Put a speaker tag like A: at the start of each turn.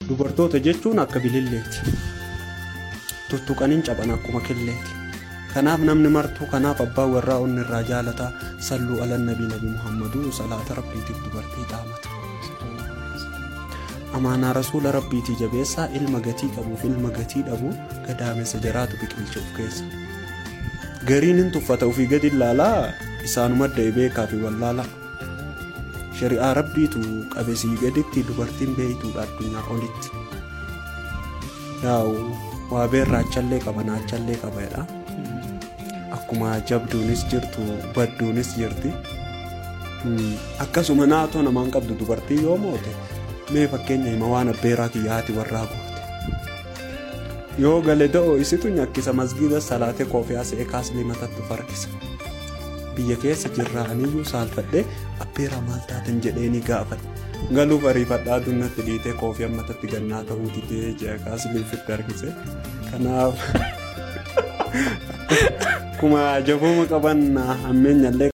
A: dubartoota jechuun akka bililleeti tuttuqaniin caban akkuma killeeti kanaaf namni martuu kanaaf abbaan warraa onni irraa jaalataa salluu alan nabii nabi muhammaduu salaata rabbiitiif dubartii dhaamata amaanaa rasuula rabbiitii jabeessaa ilma gatii qabuuf ilma gatii dhabu gadaamessa jaraatu biqilcha of keessa gariin hin tuffata ofii gadi ilaalaa isaanuma da'e beekaa fi wallaalaa shari'aa rabbiitu qabesii gaditti dubartiin beeytuudha addunyaa olitti yaa'u waa beerraachallee qaba naachallee qabaadha akkuma jabduunis jirtu badduunis jirti akkasuma naatoo namaan qabdu dubartii yoo moote mee fakkeenya hima waan abbeeraa kiyyaati warraa goote yoo gale da'oo isitu nyakkisa masgiida salaatee koofiyaa se'ee kaaslee matatti farkisa biyya keessa jirraaniyyuu saalfadhee abbeeraa maal taatan jedheeni gaafadhe galuuf ariifadhaa dunnatti dhiitee koofii ammatatti gannaa ta'uu didee jea kaaslee ofitti argise kanaaf kuma jabuma qaban hammeenyallee